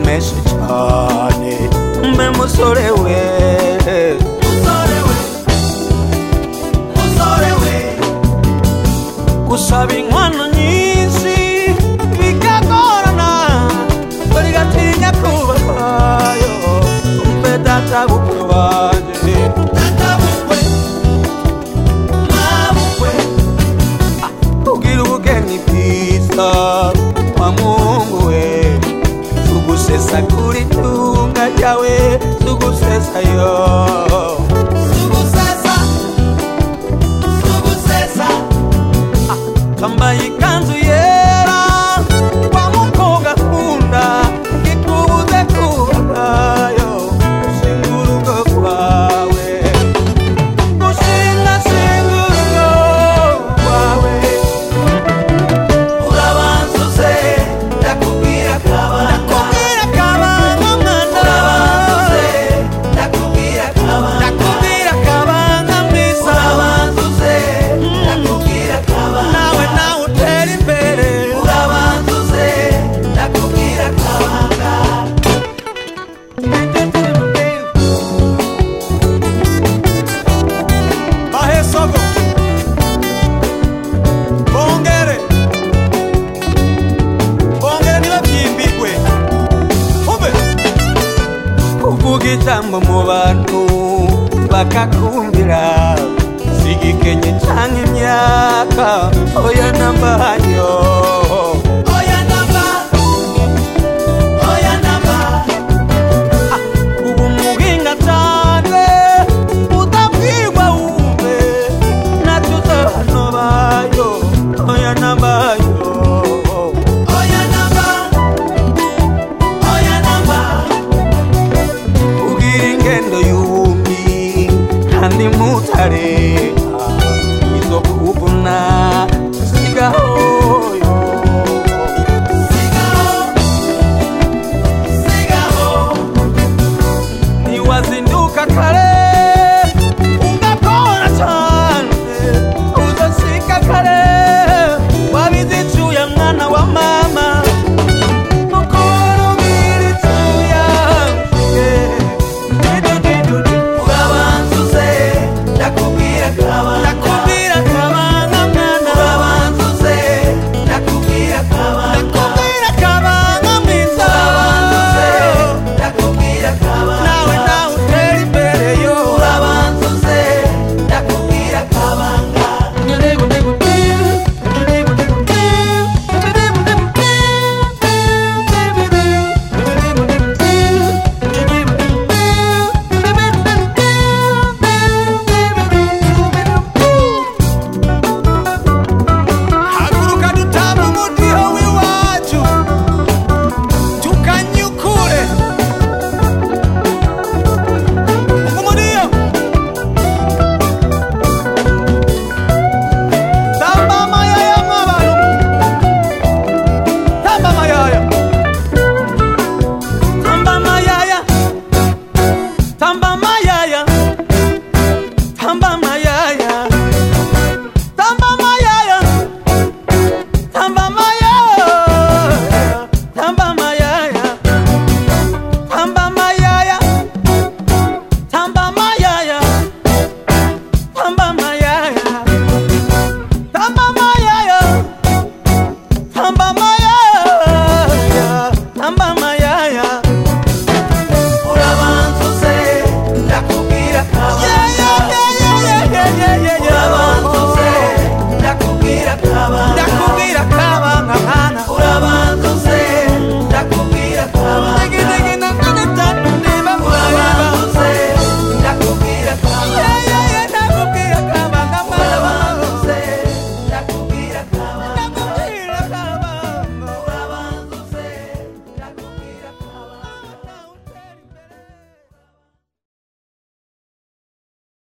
menshi cyane mbe musore we gusaba inkwano nyinshi bikagorana dore gatinya kubayo mbe data bukwe wanjye ugira ubugeni bwiza wa mungu we tugusesa kuri tunga ryawe tugusesa yo twambaye ikanzu yera wa mukobwa akunda ikubuze kubayo ushinga urugo rwawe ushinga shinga urugo rwawe urabanza uze ndakubwira akabanga ndakubwira akabanga mwana urabanza uze ndakubwira akabanga ndakubwira akabanga mwiza urabanza uze ndakubwira akabanga nawe nawe utera imbere urabanza uze ndakubwira akabanga Bahesogo Bongere bongera ntibabyimbirwe ube kuvuga ijambo mu bantu bakakumvira sigikenye cyangwa imyaka oya nambayo